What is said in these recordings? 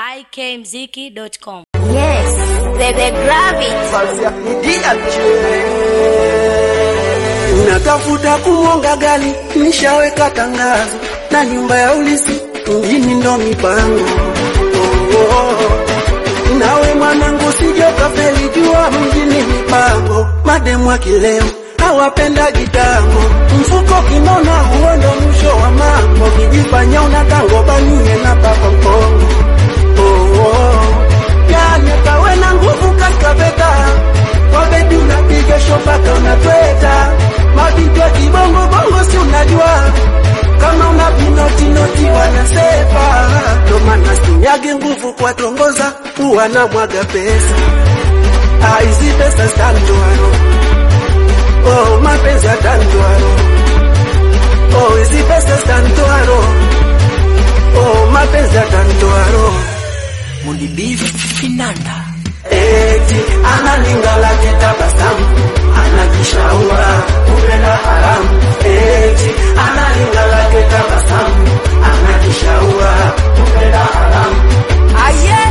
ikmziki.com. Yes, the, the gravity. Natafuta kumwonga gali, nishaweka tangazo na nyumba ya ulisi mjini ndo mipango. Oh, oh. Nawe mwanangu sije ukafeli, jua mjini mipango. Mademu wa kileo hawapenda gitango, mfuko kinona, huo ndo mwisho wa mambo. Kijifanya una tango banie na papa mpongo. Oh, oh. Yani kawe na nguvu kaskaveta kwa bebi unapiga shopaka unatweta mabitwa kibongo bongo si unajua kama una vinotinoti wanasepa ndo maana sinyage nguvu kwa tongoza huwa na mwaga pesa Ah, hizi pesa standoano oh, mapenzi atandoano oh, hizi pesa standoano oh, mapenzi atandoano Mulibifu Finanda eti analingala kitabasamu anajishaua kupenda haramu eti analingala kitabasamu anajishaua kupenda haramu Aye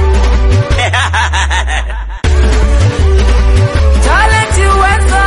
Talent uwezo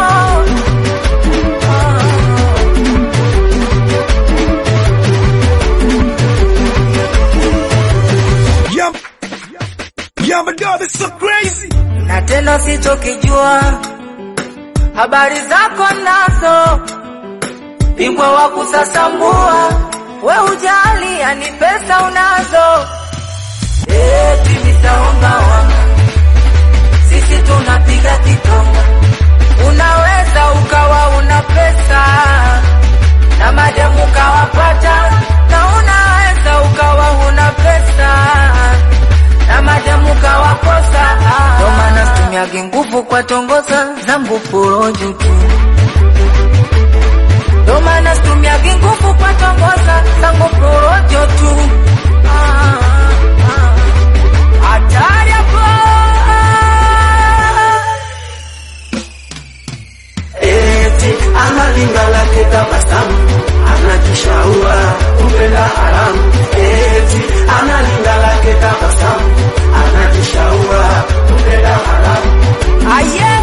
Yeah, yeah, my God, it's so crazy. na tena sichokijua habari zako nazo bingwa wa kusasambua we ujali yani pesa unazo eti misaongaonga sisi tunapiga kitonga unaweza ukawa una pesa na mademu kawapata na unaweza ukawa una pesa na mademu kawakosa ndo maana situmiage nguvu kwa tongoza zangu porojo tu ndo maana situmiage nguvu kwa tongoza zangu porojo tu Ah, ah. hatari hapo eti analingala kitabasamu anajishaua kupenda haramu eti analingala kitabasamu anajishaua kupenda haramu aye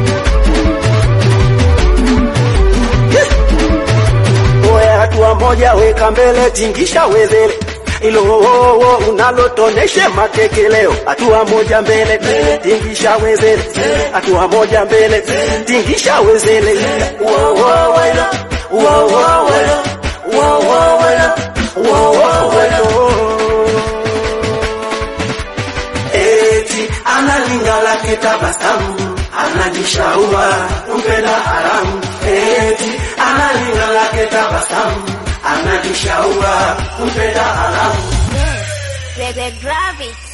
Oya, hatua moja weka mbele, tingisha wezele ilo wowo unalotoneshe matekeleo. Hatua moja mbele, tingisha wezele, hatua moja mbele, tingisha wezele. Wowo welo, wowo welo, wowo welo, wowo welo. eti analingala kitabasamu anajishaua kupenda haramu eti analingala kitabasamu anajishaua kupenda haramu Yes, the, the gravity.